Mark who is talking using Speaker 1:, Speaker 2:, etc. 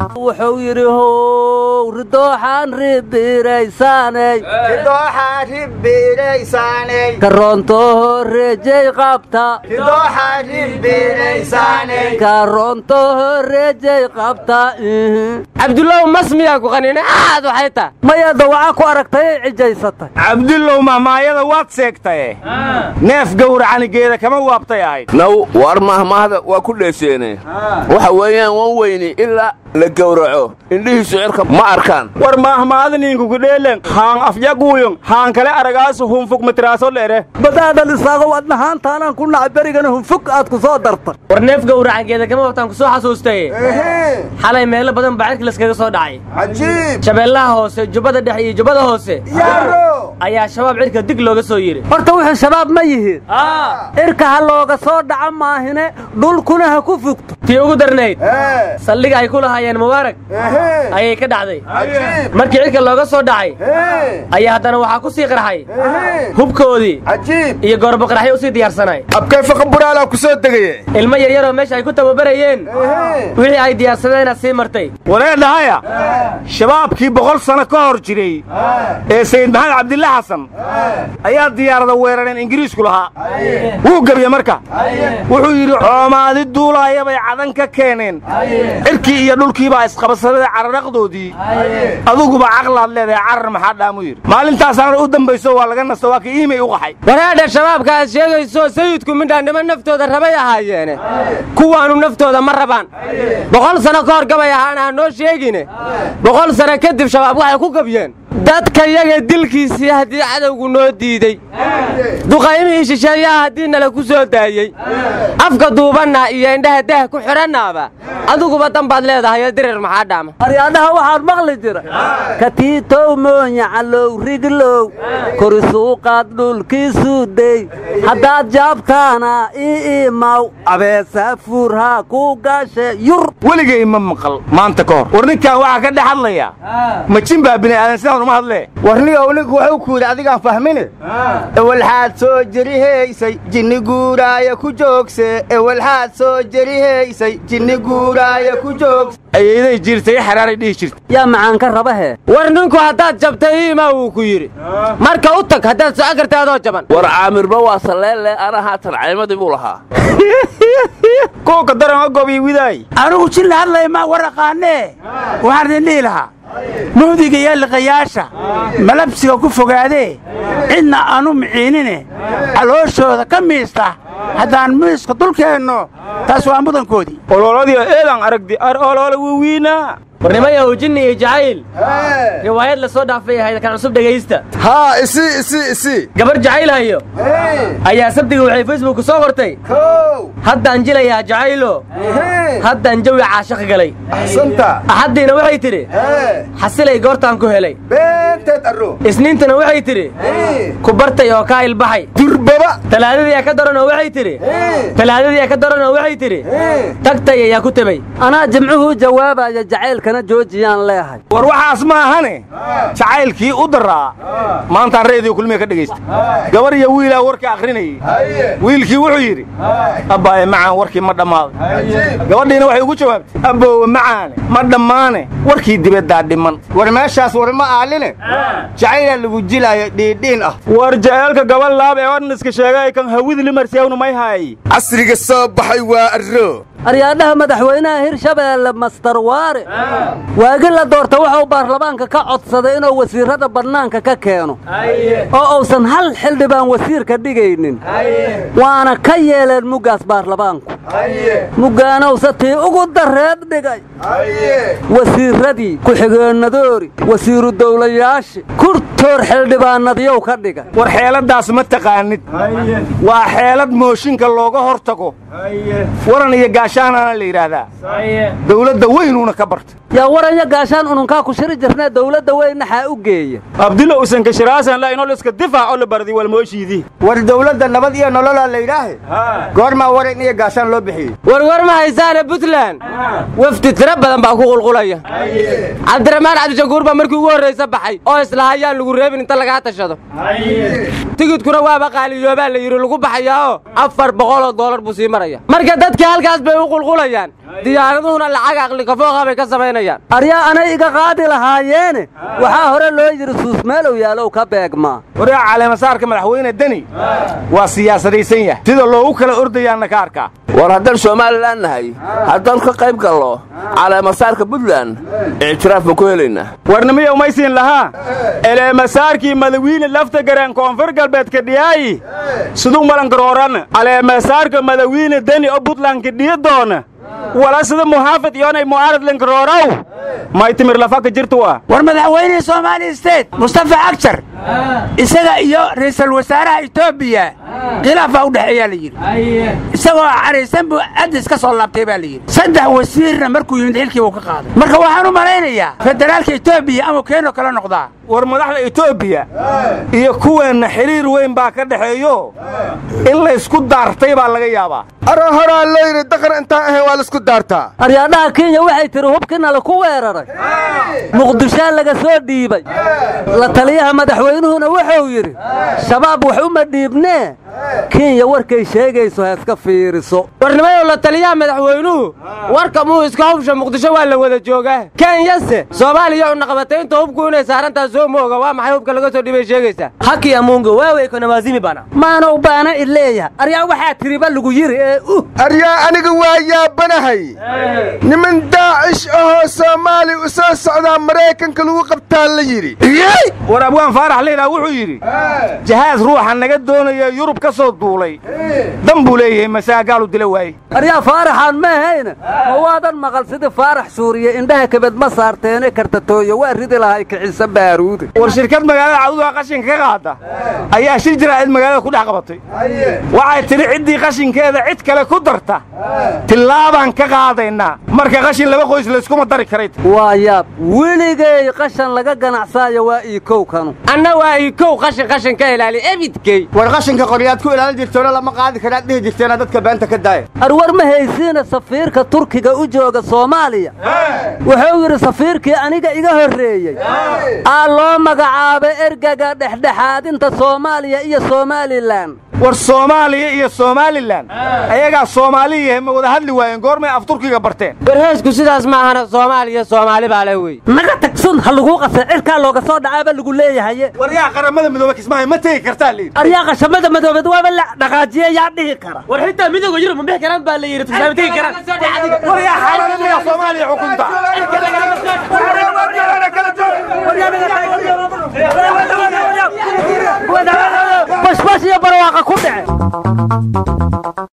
Speaker 1: wuxuu yidhi how ridooxaan ribiraysaaney
Speaker 2: ridooxaan ribiraysaaney
Speaker 1: karoontoho reejay qabta
Speaker 2: ridooxaan ribiraysaaney
Speaker 1: karoontoho reejay qabta
Speaker 3: cabdullow mas miyaa ku qanine aad waxay taa
Speaker 1: maya dawaca ku aragtay ay cijaysatay
Speaker 4: cabdullow mahmaayada waad seegtaye neef gowracanigeeda kama waabtay ahayd
Speaker 5: naw war mahmaahda waa ku dheeseene waxa weeyaan wan weyni ilaa la gowraco indhihiisu cirka ma arkaan
Speaker 4: war maahmaadaniinkukudheelen haan afyaguuyon haan kale aragaasu hunfug matiraaso dheere
Speaker 1: badaadan isaago adnahaantaanaan ku nacay berigana hunfug aad ku soo darta
Speaker 3: war neef gowracangeeda kama wabtaan ku soo xasuustaye xalay meelo badan baa cirka laskaga soo dhacay
Speaker 2: cajiib
Speaker 3: shabeellaha hoose jubbada dhexe iyo jubbada hoose
Speaker 2: yaaro
Speaker 3: ayaa shabaab cirka dig looga soo yidhi
Speaker 1: horta wuxuu shabaab ma yihiin cirka ha looga soo dhaca maahine dhulkuna ha ku fugto
Speaker 3: tii ugu darnayd
Speaker 2: ee
Speaker 3: saldhiga ay ku lahaayeen mubaarak
Speaker 2: ehe
Speaker 3: ayay ka dhacday
Speaker 2: cajiib
Speaker 3: markii cirka looga soo dhacay
Speaker 2: ee
Speaker 3: ayaa haddana waxaa ku sii qarxay
Speaker 2: ehe
Speaker 3: hubkoodii
Speaker 2: cajiib
Speaker 3: iyo goorboqarxyo u sii diyaarsanay
Speaker 4: abkay faqa buraalaa ku soo degaye
Speaker 3: ilmo yaryaroo meesha ay ku tababarayeen
Speaker 2: ehe
Speaker 3: wixii ay diyaarsadeenaa sii martay
Speaker 4: waree dhahaya shabaabkii boqol sano ka hor jiray ee sayid maxamed cabdilla xasan ayaa diyaarada weerareen ingiriisku lahaa wuu gebye marka wuxuu yidhi coomaadi duulaaya bay cadan ka keeneen cirkii iyo dhulkiibaa isqabsadada cararaqdoodii aduguba caqlaad leedahay carar maxaa dhaamu yidhi maalintaasaana u dambayso waa laga nasto waa ka iimay u qaxay
Speaker 3: waraadha shabaabka aad sheegayso sayidku midhaannimo naftooda rabay ahaayeene kuwaanu naftooda ma rabaan boqol sano ka hor gabay ahaana ha noo sheegine boqol sano kadib shabaab waxay ku gabyeen dadka yaga dilkiisii haddii cadowgu noo diidey duqaymihii shisheeyaha haddii nala ku soo daayey afka duubanna iyo indhaha dah ku xidhannaaba adiguba dan baad leedahay dirir maxaa dhaama
Speaker 1: aryaadhaha waxaan maqli jira katiitow moonya calow riglow korisuuqaad dhulkiisuu dey haddaad jaabtaana ii imaw abeesa fuurhaa ku gaashe yur
Speaker 4: weligay ma maqal maanta ka hor war ninkan waxaa ka dhex hadlaya majin baa bini'aadan sidaan uma hadlee
Speaker 2: warnigow ninku wuxuu ku yidhi adigaan fahmine ewalxaad soo jerihaysay jinni guuraaya ku joogse ewalxaad soo jerihaysay jinni guuraaya ku joogse
Speaker 4: ayayday jirtay xaraaray dhihi jirta
Speaker 1: yaa macaan ka rabahee
Speaker 3: war ninku haddaad jabtay iimaa wuu ku yidhi marka u tag haddaad socon karta adoo jaban
Speaker 5: war caamirba waa salleelle ana haatan caymadii buu lahaa
Speaker 4: kuwa ka daran gobiy widaay
Speaker 6: anugu jin la hadlaya maa waraqaanee waxaan idin dhihi lahaa muhdiga iyo liqayaasha malabsiga ku fogaadee cidna aanu miciinine calooshooda ka miista haddaan miiska dulkeenno taas waa mudankoodii
Speaker 4: olooladii eedan aragdi ar oloola wiwiinaa
Speaker 3: warnimayahu jinni iyo jacayl riwaayad la soo dhaafay ahayd kan cusub dhegaysta
Speaker 2: haa isi isi isi
Speaker 3: gabar jacaylhayo ayaa sabtiga waxay facebook soo qortay
Speaker 2: kow
Speaker 3: haddaan jilayaa jacaylo haddaan jawi caashaq galay
Speaker 2: axsanta
Speaker 3: axaddiina waxay tidhi
Speaker 2: ee
Speaker 3: xasilay goortaan ku helay
Speaker 2: beenteed arro
Speaker 3: isniintana waxay tidhi ku bartay oo kaa ilbaxay
Speaker 2: durbaba
Speaker 3: talaadadii ka daranoo waxay tidhi talaadadii ka daranoo waxay tidhi tagtay ayaa ku tebay
Speaker 1: anaa jimcuhu jawaabaya jacaylkana joojiyaan leehay
Speaker 4: war waxaas ma ahane jacaylkii u daraa maantaan reediyo kulmiga ka dhegaysta gabar iyo wiilaa warka akhrinayay wiilkii wuxuu yidhi abbaaye macaan warkii ma dhammaaday gabadhiina waxay ugu jawaabtay abboowe macaane ma dhammaane warkii dibaddaa dhiman
Speaker 2: war meeshaas war ma aaline jacaylaa lagu jilaayo dhiidhiin ah
Speaker 4: war jaceelka gabal laab ee odhaniska sheegay kan hawidi limarsiyawna may haay
Speaker 2: casriga soo baxay waa arro
Speaker 1: aryaadhaha madaxweynaha hirshabeelle master waare waagi la doorta wuxuu baarlamaanka ka codsaday inuu wasiirrada bannaanka ka keeno oo uusan hal xildhibaan wasiirka dhigaynin waana ka yeeleen muggaas baarlamaanku muggaanowse tii ugu darreed dhigay wasiirradii ku-xigeennadoori wasiiru dawlayaashii kurtoor xildhibaanadyow ka dhigay
Speaker 4: war xeeladaas ma taqaanid waa xeelad mooshinka looga hor tago waran iyo gaashaanaana la yidhaahdaa dawladda weynuuna ka bartay
Speaker 1: yaa waranya gaashaan ununkaa ku shiri jirnee dawladda weyn naxaa u geeya
Speaker 4: abdilla usan kashiraasan la inol iska difaac oo la bardi walmooshiidii
Speaker 2: war dawladda nabad iyo nololaa la yidhaahe goormaa waran iyo gaashaan loo loo bixiyey
Speaker 3: warwar ma haysaane puntland wafdi tiro badan baa ku qulqulaya cabdiraxmaan cabdishakuur baa markii ugu horraysa baxay oo islahayaan lagu reebin inta lagaa tashado tigidkuna waaba qaaliyoobaa la yidhi lagu baxayaoo afar boqoloo doolar buu sii maraya marka dadka halkaas bay u qulqulayaan diyaaraduhuna lacag aqli kafooqa bay ka samaynayaan
Speaker 1: aryaa anay iga qaadi lahaayeene waxaa hore loo yidhi suusmeelow yaalow ka beegmaa
Speaker 4: waryaa caleemasaarka madaxweyne deni waa siyaasadaysan yahay sida loogu kala ordayaanna ka arkaa
Speaker 5: war haddaan somalilan nahay haddaan ka qayb gallo caleemasaarka puntland ictiraaf ma ku helaynaa
Speaker 4: warnimiya umaysiin lahaa eleemasaarkii madawiine lafta gareen koonfur galbeedka dhiyaayi siduu malangarooran caleemasaarka madawiine deni oo puntlandka dhiya doona wala sida muhaafid iyoonay mu'aarad langarooraw may timir lafaka jirtuwa
Speaker 6: war madaxweynihii soomaaliya state mustafa cagjar isaga iyo ra'iisul wasaaraha etoobiya khilaafaa u dhexeeyaa la yidhi isagoo caraysan buu addis ka soo laabtay baa la yidhi saddex wasiirna markuu yimid xilkii buu ka qaaday marka waxaan u malaynayaa federaalka etoobiya amuu keenoo kala noqdaa
Speaker 4: war madaxda etoobiya iyo kuweenna xidhiir weyn baa ka dhexeeyo in laysku daartay baa laga yaabaa
Speaker 7: ara horaa loo yidhi daqan intaan ahayn waa laisku daartaa
Speaker 1: aryaadhaha kenya waxay tidhi hubkiina laku weeraray muqdishaa laga soo dhiibay la taliyaha madaxweynuhuna wuxuu yidhi shabaab wax uma dhiibnee kenya warkay sheegayso ha iska fiiriso
Speaker 3: warnimayow la taliyaha madaxweynuhu warka muu iska hubsha muqdisho waa la wada joogaa kenyase soomaaliya unaqabatay inta hubku inay saarantaa soo mooga waa maxay hubka laga soo dhibay sheegaysaa
Speaker 8: haki amungo wewe konamazimi bana
Speaker 1: maanow baana ileeyaha aryaa waxaa tiriba lagu yidhi ee uh
Speaker 7: aryaa aniga waa yaabanahay niman daacish ahoo soomaali u soo socdaa maraykanka lagu qabtaa la yidhi
Speaker 4: war abwaan faarax liilaa wuxuu yidhi jahaas ruuxa naga doonaya yurub ka soo duulay dan buu leeyahay masaagaalu dila waaye
Speaker 1: aryaa faaraxaan ma ahayna ma waadan maqal sidii faarax suuriye indhaha kabed ma saarteene kartatooyo waa ridi lahay kicisa baaruude
Speaker 4: war shirkad magaalada cadudaa qashinka ka qaada ayaa shir jiraa'id magaalada ku dhex qabatay waxay tidhi ciddii qashinkeeda cid kale ku darta tillaabaan ka qaadaynaa marka qashin laba qoys layskuma dari karay
Speaker 1: waa yaab weligay qashan laga ganacsaayo waa iikow kanu
Speaker 3: anna waa ikow qashin qashin ka ilaali ebidkey
Speaker 2: war qashinka qoryaad ku ilaalin jirtoona lama qaadi karaad dhihi jirteena dadka beenta ka daaya
Speaker 1: arwar ma haysiina safiirka turkiga u jooga soomaaliya wuxuu yidhi safiirkii aniga iga horreeyey aa loo magacaabay ergaga dhexdhexaadinta soomaaliya iyo somalilan
Speaker 4: war soomaaliya iyo somalilan ayagaa soomaali yahay ma wada hadli waayeen goormay af turkiga barteen
Speaker 3: warheesku sidaas ma ahana soomaaliya soomaali baa le wey
Speaker 1: naga tagsun ha laguu qasa cirkaa looga soo dhacaaba lagu leeyahaye
Speaker 4: war yaa qaramada midoobe kismaayo ma tegi kartaa liid
Speaker 1: aryaa qashamada madoobeed waaba la dhaqaajiye yaa dhihi kara
Speaker 8: war xitaa midooga yurub ma bixi karaan baa la yidhi tusaale tegi karaan
Speaker 4: war yaa xaaladada soomaaliya xukunta
Speaker 1: bashbash iyo barwaaqa ku dhace